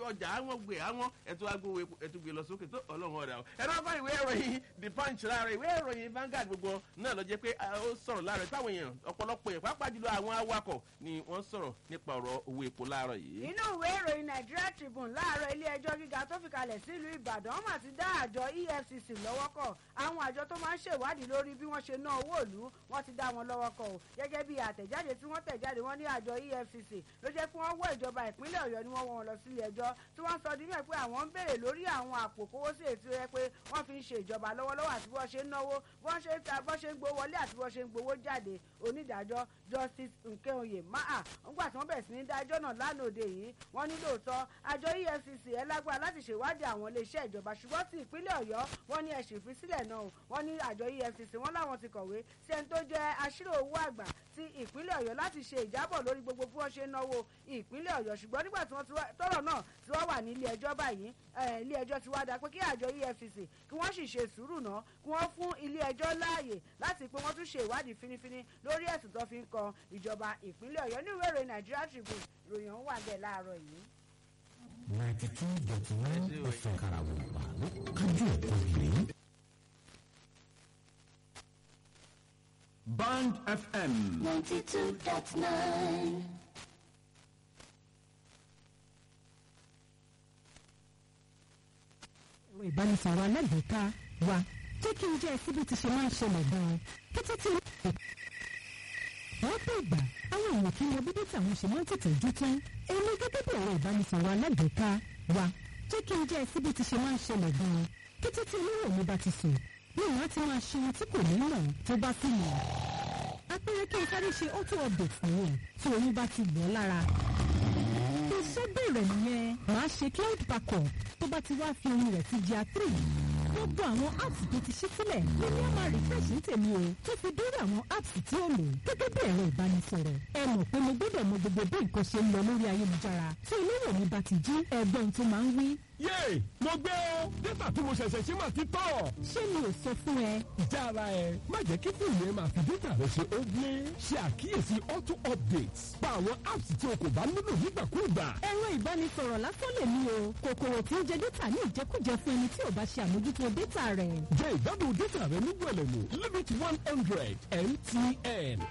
ọjà àwọn gbé àwọn ẹ̀tọ́ agbówó epo ẹ̀tọ́ gbé lọ sókè tó ọlọ́run ọ̀dà o ẹ̀rọ ọkọ ìwé ìròyìn the punch láàárọ̀ ìwé ìròyìn Vanguard gbogbo náà lọ jẹ́ pé ó sọ̀rọ̀ láàárọ̀ ìpáwọn èèyàn ọ̀pọ̀lọpọ̀ èèyàn pàápàá jùlọ àwọn awakọ̀ ni wọ́n sọ̀rọ̀ nípa ọ̀rọ̀ owó epo láàárọ̀ yìí. nínú ìwé ìròyìn Nigeria Tribune láàárọ̀ ilé ẹjọ́ gíga tó fi kalẹ̀ sílùú Ìbàdàn wọ́n mà ti dá àjọ EFCC lọ́wọ́ kọ̀ àwọn àjọ tó máa ń ṣèwádìí lórí bí wọ́n ṣe ná owó ìlú wọ́n ti dá wọn lọ́wọ́ kọ̀ o gẹ́gẹ́ bí àtẹ̀jáde tí wọ́n tẹ̀jáde wọ́n ní àjọ EFCC ló jẹ́ pé wọ́n wọ́ ìjọba ìpínlẹ̀ Ọ̀yọ́ ni wọ́n wọ́n lọ sílé ẹjọ́ tí wọ́n sọ dímẹ̀ pé àwọn ń béèrè lórí àwọn àpò kówó sí ètò ẹ pé wọ́n fi ń ṣe ìjọba lọ́wọ́lọ́wọ́ àti bọ́n ṣe ń náwó bọ́n ṣe ń ta bọ́n ṣe ń gbowó wọlé àti bọ́n ṣe ń gbowó jáde onídàájọ́ Justice Nkeoye Maa ńgbà tí wọ́n bẹ̀rẹ̀ sí ní dájọ́ náà lánàá òde yìí wọ́n ní lóòótọ́ àjọ EFCC ẹ lágbára láti ṣèwádìí àwọn iléeṣẹ́ ìjọba ṣùgbọ́n ti ìpínlẹ̀ Ọ̀yọ́ wọ́n ní ẹ̀sìn ìfisílẹ̀ náà wọ́n ní àjọ EFCC wọ́n láwọn ti kọ̀wé sí ẹni tó jẹ́ aṣírò owó àgbà ti ìpínlẹ̀ Ọ̀yọ́ láti ṣe ìjábọ̀ lórí gbogbo bí wọ́n ṣe ń náwó ìpínlẹ̀ Ọ̀yọ́ ṣùgbọ́n nígbà tí wọ́n tọ́rọ̀ náà tí wọ́n wà ní ilé ẹjọ́ báyìí ilé ẹjọ́ ti wá dá pé kí àjọ EFCC kí wọ́n sì ṣe sùúrù náà kí wọ́n fún ilé ẹjọ́ láàyè láti pé wọ́n tún ṣe ìwádìí finifini lórí ẹ̀sùn tó fi ń kan ìjọba ìpínlẹ̀ Ọ̀yọ́ ní ìwé ìròyìn Nigeria Tribune ìròyìn ọ̀hún wà bẹ́ẹ̀ láàárọ̀ yìí. ninety two dot one ẹ̀fẹ̀ karawọ̀pá ló kájú ẹ̀kọ́ yìí. Band FM. 92.9. ẹ̀rọ ìbánisọ̀rọ̀ alágbèéká wa jẹ́ kí n jẹ́ síbi tí ṣe máa ń ṣẹlẹ̀ gan-an kété tí wọ́n pè ìgbà àwọn èèyàn kí n mọ bíbí tàwọn ṣe máa ń tètè jú tán èmi gẹ́gẹ́ bí ẹ̀rọ ìbánisọ̀rọ̀ alágbèéká wa jẹ́ kí n jẹ́ síbi tí ṣe máa ń ṣẹlẹ̀ gan-an kété tí olówó mi bá ti sùn ní ìwọ́n ti máa ṣe ohun tí kò ní mọ̀ tó bá sì mọ̀ apẹ̀rẹ̀ kí n sáré ṣe auto update nìyẹn tí oyún bá ti lọ́ lára iṣẹ́ bẹ̀rẹ̀ nìyẹn màá ṣe cloud backup tó bá ti wá fi orin rẹ̀ sí gr three gbogbo àwọn apps tó ti ṣí sílẹ̀ lórí àmà refresh ní tèmi o tó fi dórí àwọn apps tí ó lò gẹ́gẹ́ bí ẹ̀rọ ìbánisọ̀rọ̀ ẹ mọ̀ pé mo gbọ́dọ̀ mọ gbogbo bí nǹkan ṣe ń lọ lórí ayélujára tí olówó mi bá ti jí ẹgbọ́n tó máa ń wí. yéè mo gbé o dátà tí mo ṣẹ̀ṣẹ̀ ṣe máa ti tọ̀. ṣé mi ò sọ fún ẹ. ìjà ara ẹ má jẹ́ kí fóònù ẹ máa fi dátà rẹ ṣe ó gbé ṣe àkíyèsí auto updates pa àwọn apps tí o kò bá nílò nígbàkúùgbà. ẹ̀rọ ìbánisọ̀rọ̀ lásán lè ní o kòkòrò tí ń jẹ dátà ní ìjẹkújẹ fún ẹni tí ò bá ṣe àmójútó dátà rẹ̀. jẹ́ ìgbádùn dátà rẹ ní gbẹ̀lẹ̀mú limit one hundred mtn.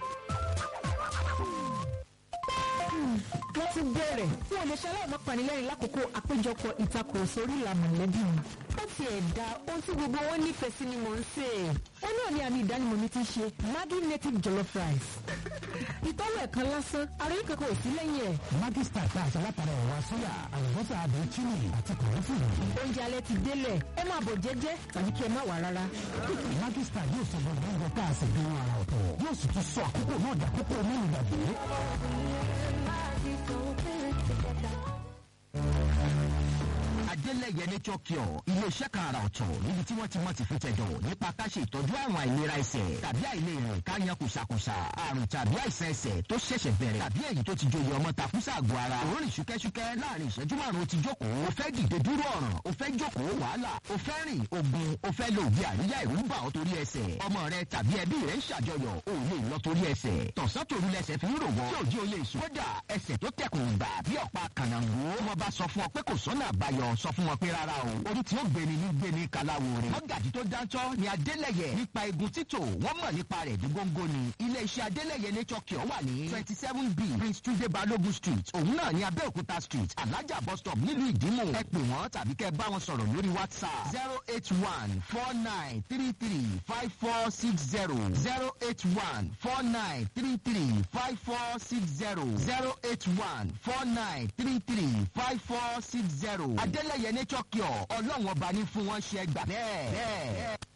wọ́n ti bẹ̀rẹ̀ fún ọ̀lẹ́sẹ̀ aláìmọ́panilẹ́rìn lákòókò àpéjọpọ̀ ìtakùrọ̀sọ orí ìlànà mọ̀lẹ́bí mi. ó ti ẹ̀dá ohun tí gbogbo wọn nífẹ̀ẹ́ sí ni mò ń sè é. ó náà ní àmì ìdánimọ̀ mi ti ṣe Maggi native jollof rice. ìtọ́wọ̀ ẹ̀kan lásán àròyìn kankan ò sí lẹ́yìn ẹ̀. Maggi star tá a ṣe látara ẹ̀wà sóyà àlùbọ́sà àbẹ̀ chili àti kọ̀ọ̀fùrù. oúnjẹ alẹ́ ti délẹ̀ ẹ máa bọ̀ jẹ́jẹ́ tàbí kí ẹ má wà rárá. Maggi star yóò sọ gbogbo oúnjẹ tá a sì gbé wọn àrà ọ̀tọ̀ yóò sì tún sọ àkókò náà dàkókò mẹ́rin gbàgbé. Adélẹ́yẹ Nature Cure ilé-iṣẹ́ kan àrà ọ̀tọ̀ níbi tí wọ́n ti mọ̀ ti fi tẹ̀dọ̀ nípa ká ṣe ìtọ́jú àrùn àìlera ẹsẹ̀ tàbí àìlèrìn ká yan kùsàkùsà àrùn tàbí àìsàn ẹsẹ̀ tó ṣẹ̀ṣẹ̀ bẹ̀rẹ̀ tàbí èyí tó ti joyè ọmọ takùsà àgọ́ ara òórùn ṣúkẹ́ṣúkẹ́ láàrin ìṣẹ́jú márùn-ún ti jókòó o fẹ́ dìde dúró ọ̀ràn o fẹ́ jókòó wàhálà o fẹ́ rìn ogun o fẹ́ lo òbí àríyá ìrú bà ọ́ torí ẹsẹ̀ ọmọ rẹ tàbí ẹbí rẹ ń ṣàjọyọ̀ o lè lọ torí ẹsẹ̀ tọ̀sán tòru lẹsẹ̀ fi ń rò wọ́n tí òjì olè sùn kódà ẹsẹ̀ tó tẹkùn gbà bí ọ̀pá kànáńgó wọn bá sọ fún ọ pé kò sọ́nà àbáyọ sọ fún wọn pé rárá o orí tí ó gbéni ní gbéni kàláwo rẹ̀ mọ́gàjì tó dáńtọ́ ni adélẹ̀yẹ nípa egun títò wọ́n mọ̀ nípa rẹ̀ ní góńgó ni iléeṣẹ́ adélẹ̀yẹ nature cure wà ní twenty seven b prince tunde balogun street òun náà ní abẹ́òkúta street alájà bus stop nílùú ìdímù ẹ pè wọ́n tàbí kẹ́ bá wọn sọ̀rọ̀ lórí whatsapp zero eight one four nine three three five four six zero zero eight one four nine three three five four six zero zero eight one four nine three three five four six zero adélẹ̀yẹ nature cure ọlọ́run ọba ní fún wọn ṣe gbà bẹ́ẹ̀.